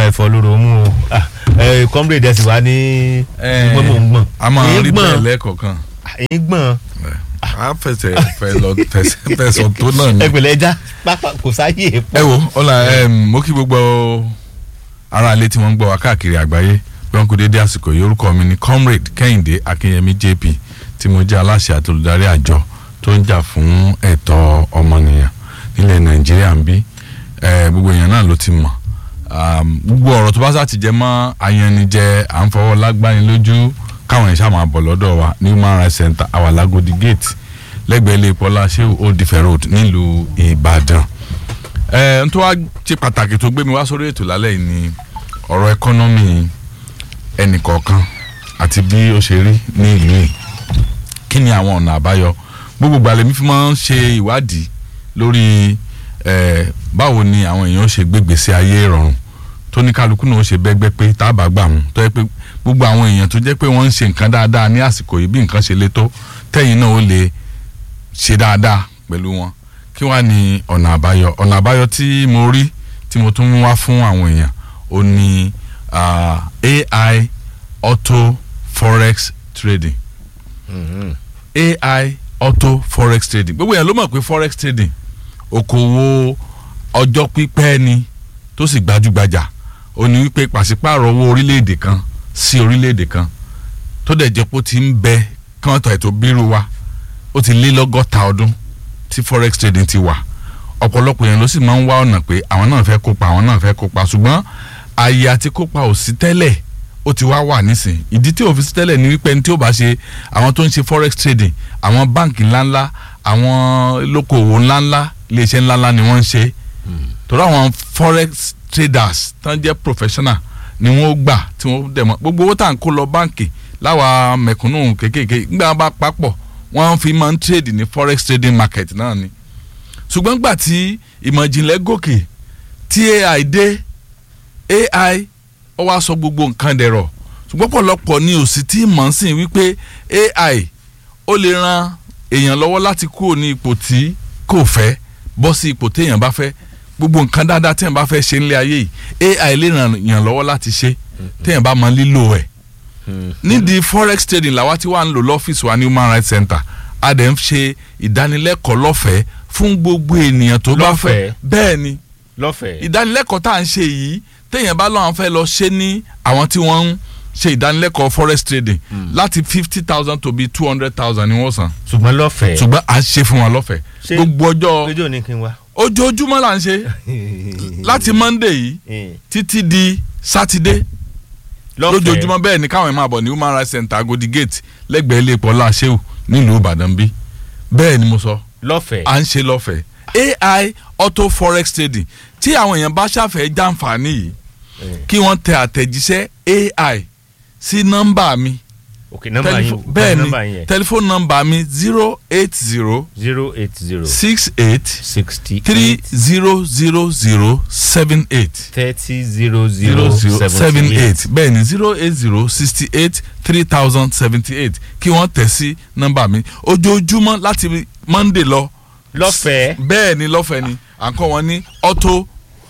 múra ẹ̀fọ́ lóró mú o Ah, ẹ comrade ẹ sì wá ní gbọ́n mò ń gbọ̀n a máa Èyí rí gbọ̀n. bẹ́ẹ̀ lẹ́ẹ̀kọ̀ọ̀kan èyí gbọ̀n a fẹsẹ̀ fẹ́ lọ fẹsẹ̀ fẹsọ̀ tó náà ni. ẹgbẹ̀lẹ̀ ẹja pápá kò sáyè ẹ wo ọ̀la mo kí gbogbo ara ilé tí wọ́n ń gbọ́ wá káàkiri àgbáyé bí wọ́n kú dédé àsìkò yìí orúkọ mi ni comrade kẹ́hìndé akínyẹmí jp tí mo jẹ́ aláṣẹ àti olùdarí àjọ tó ń jà fún ẹ̀tọ́ ọmọnìyàn nílẹ̀ nàìjíríà ń bí Eh, gbogbo èèyàn náà ló ti mọ̀ Um, gbogbo ọ̀rọ̀ tó bá sá ti jẹ mọ́ ayanijẹ à ń fọwọ́ lágbáni lójú káwọn èèyàn ṣáà máa bọ̀ lọ́dọ̀ wa ní human rights center awalagodi gate lẹ́gbẹ̀ẹ́ ilé ìpọ́lá sheu old ife road nílùú ìbàdàn ẹ n tó wá ṣe pàtàkì tó gbé mi wá sórí ètò lálẹ́ yìí ni ọ̀rọ̀ ẹkọ́nọ́mì ẹnìkọ̀ọ̀kan àti bí ó ṣe rí ní ìlú yìí kí ni àwọn ọ̀nà àbáyọ gbogbo gbàlẹ́ mi fi máa ń ṣe ìwádìí lórí ẹ báwo ni àwọn èèyàn ṣe gbégbèsè ayé ìrọ̀rùn tó ní kálukú náà ó ṣe bẹ́gbẹ́ pé tá a bá gbà wọn tó yẹ pé gbogbo àwọn èèyàn tó jẹ́ pé wọ́n ń ṣe nǹkan dáadáa ní àsìkò yìí bí nǹkan ṣe le tó tẹ́yìn náà ó lè ṣe dáadáa pẹ̀lú wọn kí wàá ní ọ̀nà àbáyọ ọ̀nà àbáyọ tí mo rí tí mo tún mú wá fún àwọn èèyàn ó ní ah, AI auto forex trading AI auto forex trading gbogbo èèyàn ló mọ̀ pé forex trading okòwò ọjọ́ pípẹ́ ni tó sì gbajúgbajà ó ní wípé pàṣípààrọ̀ owó orílẹ̀-èdè kan sí orílẹ̀-èdè kan tó dẹ̀ jẹ́ pé ó ti ń bẹ kí wọ́n tọ̀ ètò bírú wa ó ti lé lọ́gọ́ta ọdún tí forex trading ti wà ọ̀pọ̀lọpọ̀ yẹn ló sì máa ń wá ọ̀nà pé àwọn náà fẹ́ kópa àwọn náà fẹ́ kópa ṣùgbọ́n ààyè àti kópa ò sí tẹ́lẹ̀ ó ti wá wà nísìn ìdí tí ò fi sí tẹ́lẹ̀ ni wípé ẹni tí ó bá ṣe àwọn tó ń ṣe forex trading àwọn báǹkì ńláńlá àwọn lókòwò ńláńlá iléeṣẹ́ ńláńlá ni wọ́n ń ṣe torí àwọn forex traders tán jẹ́ professional ni wọ́n gbà tí wọ́n dẹ̀ mọ́ gbogbo owó tá à ń kó lọ báǹkì láwa mẹ̀kúnnù kéékèèké nígbà wọn bá papọ̀ wọ́n fi máa ń trade ní forex trading market náà ni ṣùgbọ́n gbà tí ìmọ̀ ìjìnlẹ̀ gòkè tí AI dé AI ó wá sọ gbogbo nǹkan dẹ̀rọ̀ ṣùgbọ́n pọ̀lọpọ̀ ni ò sì tí mọ̀ ń sìn wípé AI ó lè ran èèyàn lọ́wọ́ láti kúrò ní ipò tí kò fẹ́ bọ́ sí ipò téèyàn bá fẹ́ gbogbo nǹkan dáadáa téèyàn bá fẹ́ ṣe nílé ayé yìí AI lè ràn yàn lọ́wọ́ láti ṣe téèyàn bá mọ lílò ẹ̀ nídìí forex trading làwa tí wàá ń lò lọ́fíìsì wa ní human rights center a dẹ̀ ń ṣe ìdánilẹ́kọ̀ọ́ lọ́fẹ̀ẹ́ fún gbogbo ènìyàn tó bá fẹ́ Lọ́fẹ̀ẹ́? bẹ́ẹ̀ ni lọ́fẹ̀ẹ́ ìdánilẹ́kọ̀ọ́ tá à ń ṣe yìí téèyàn bá lọ́wọ́ fẹ́ lọ ṣe ní àwọn tí wọ́n ń ṣe ìdánilẹ́kọ̀ọ́ forex trading láti fifty thousand to be two hundred thousand ni wọ́n san ṣùgbọ́n lọ́fẹ̀ẹ́ ṣùgbọ́n à ń ṣe fún wọn lọ́fẹ̀ẹ́ Ṣé- gbogbo ọjọ́ lójú òní kí n wá. ojoojúmọ́ là ń ṣe láti monday yìí títí di saturday lójoojúmọ́ bẹ́ẹ̀ ni káwọn ẹ̀ máa bọ̀ ní human rights center agodi gate lẹ́gbẹ̀ẹ́ ilé ìpọ́ láṣẹ́wò nílùú ìbàdàn bí bẹ́ẹ̀ ni mo sọ lọ́fẹ̀ẹ́ à ń ṣe lọ́fẹ̀ẹ́ ai auto forex trading tí àwọn èèyàn bá ṣàfẹ́ jàǹfààní yìí kí wọ́n tẹ àtẹ̀jíṣẹ́ ai sí nọ́mbà mi ok nọ́mbà yín Tẹlifó- bẹ́ẹ̀ nọ́mbà ni yín tẹlifóònù nọ́mbà mi zero eight zero zero eight zero six eight sixty three eight zero zero zero seven eight thirty zero zero zero zero seven seventy eight eight bẹ́ẹ̀ ni zero eight zero sixty eight three thousand seventy eight kí wọ́n tẹ̀ sí nọ́mbà mi ojoojúmọ́ láti monday lọ lọ́fẹ̀ẹ́ bẹ́ẹ̀ ni lọ́fẹ̀ẹ́ ni à ń kọ́ wọn ní auto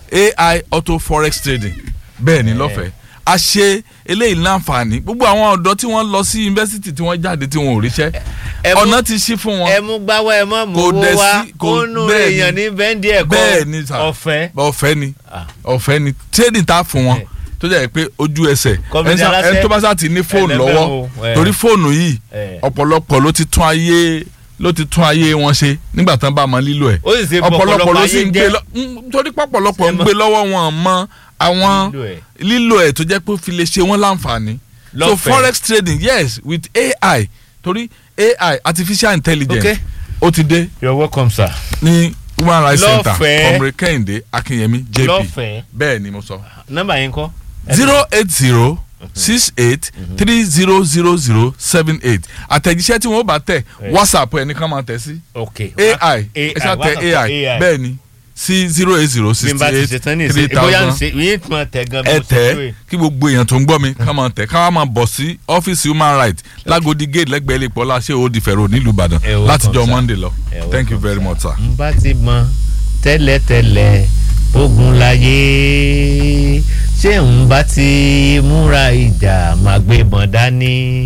ai auto forex trading bẹ́ẹ̀ ni lọ́fẹ̀ẹ́ a ṣe eléyìí láǹfààní gbogbo àwọn ọ̀dọ́ tí wọ́n lọ sí yunifásitì tí wọ́n jáde tí wọ́n ò ríṣẹ́ ẹ mú- ọ̀nà ti ṣí fún wọn ẹ mú gbáwá ẹ mọ mú Kò owó dẹ̀ wá sí- kò- kó nù bẹ́ẹ̀ ni. èèyàn ní bẹ́ńdì ẹ̀kọ́ bẹ́ẹ̀ ni sà ọ̀fẹ́ ọ̀fẹ́ ni Ah. ọ̀fẹ́ ni trading tá a fún wọn Eh. tó jẹ́ pé ojú ẹsẹ̀ Kọ́mídé ẹni sá- aláṣẹ, ẹni tó bá sá ti ní fóònù ẹlẹ́bẹ̀ lọ́wọ́ o, eh. torí fóònù yìí Eh. ọ̀pọ̀lọpọ̀ ló ti tún ayé ló ti tún ayé wọn ṣe nígbà tán bá mọ lílo ẹ̀ ó sì ṣe ọ̀pọ̀lọpọ̀ ló sì ayé ń gbé jẹ́. lọ mm, torí pọ̀pọ̀lọpọ̀ ń Ṣé mọ̀- gbé lọ́wọ́ wọn mọ àwọn Lílò ẹ̀. lílo ẹ̀ tó jẹ́ pé ó fi lè ṣe wọ́n láǹfààní so Lọ́fẹ̀ẹ́. forex trading yes with AI torí AI artificial intelligence Okay. ó ti dé you're welcome sir. ní human rights center Lọ́fẹ̀ẹ́. ọmọdé kẹ́hìndé akínyẹmí jp lọ́fẹ̀ẹ́ bẹ́ẹ̀ ni mo sọ nọ́mbà yín kọ́. zero eight zero six eight three zero zero zero seven eight àtẹ̀jíṣẹ́ tí wọ́n bá tẹ̀ Eh. whatsapp ẹ̀ nìkan máa tẹ̀ sí ok ai ẹ ṣáà tẹ ai bẹ́ẹ̀ ni sí zero eight zero bí n sixty bá ti eight ṣe tán ní three ìsìn bóyá ń thousand ṣe yín tí mo tẹ̀ gan bí ẹ mo ṣe tẹ̀ tó yìí. kí gbogbo èèyàn tó ń gbọ́ mi ká máa tẹ̀ ká máa bọ̀ sí ọ́fíìsì human rights lágodi gate lẹ́gbẹ̀ẹ́ ilé ìpọ́lá ṣé ó di fẹ̀rọ̀ nílùú ìbàdàn Ẹ welcome, látijọ́ sir. monday lọ Ẹ thank you welcome, very sir. much sir. n bá ti mọ tẹ́lẹ̀tẹ́lẹ̀ ogun láyé ṣé ń bá ti múra ìjà máa gbé bọ̀n dání.